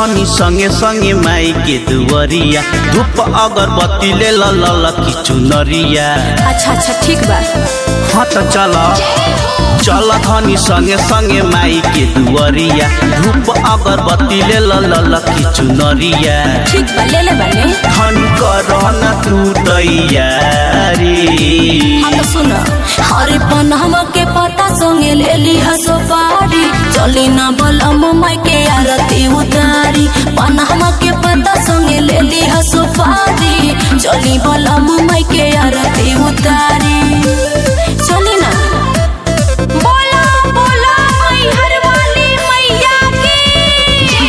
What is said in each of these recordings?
धनी संगे संगे माई के दुवरिया धूप अगरबत्ती ले ल ल ल की चुनरिया अच्छा अच्छा ठीक बा हाँ त चल चल धनी संगे संगे माई के दुवरिया धूप अगरबत्ती ले ल ल ल की चुनरिया ठीक बा ले ले बाने धन कर न तू तैयारी हाँ तो सुन हरे पनहवा के पता संगे ले ली हसो पारी चली ना बलम माई के आरती उतारी पनहवा के पता संगे ले ली हसो पारी चली बलम माई के आरती उतारी चली ना बोला बोला माई हर वाली मैया की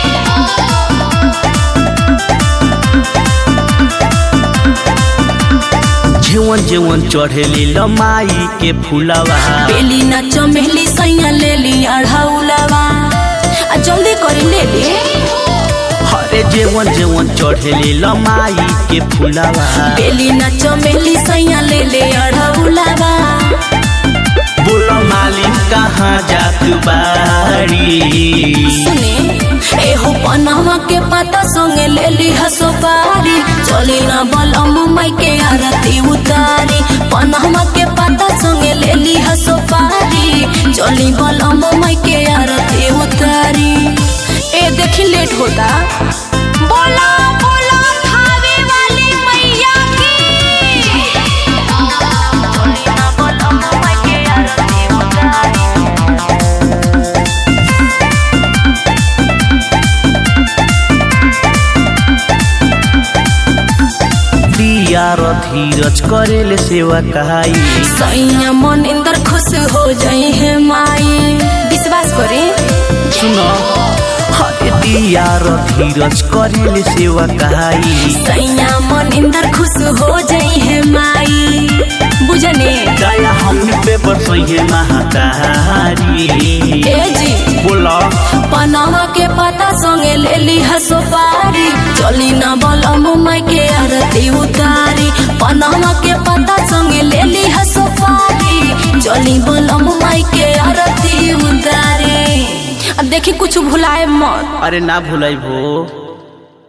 जेवन जेवन चढ़ेली लमाई के फुलवा बेली ना चमेली सैया ले ली अढ़ौलवा आ जल्दी करी ले ली हरे जेवन जेवन चढ़ेली लमाई के फुलवा बेली ना चमेली सैया ले ले अढ़ौलवा बोल मालिक कहाँ जात बाड़ी सुने एहो पनवा के पता संगे ले ली हसो पारी चली ना बलम माई के आरती उतारी पनवा के पता संगे ले ली हसो पारी चली बलम माई के आरती उतारी ए देखी लेट होता बोला बोला खावे वाली मैया की चली ना बलम माई के आरती उतारी दिया र धीरज करेले सेवा कहाई सैया मन इंदर खुश हो जाई है माई विश्वास करे सुन हरे दिया र धीरज करेले सेवा कहाई सैया मन इंदर खुश हो जाई है माई बुझने दया हमनी पे बरसैहे महातारी ए जी बोला पनामा के पता संगे ले ली हसो पारी चली ना बलम माई के आरती उतारी पनामा के पता संगे ले ली हसो पारी चली बलम माई के आरती उतारी अब देखी कुछ भुलाए मत अरे ना भूलै भो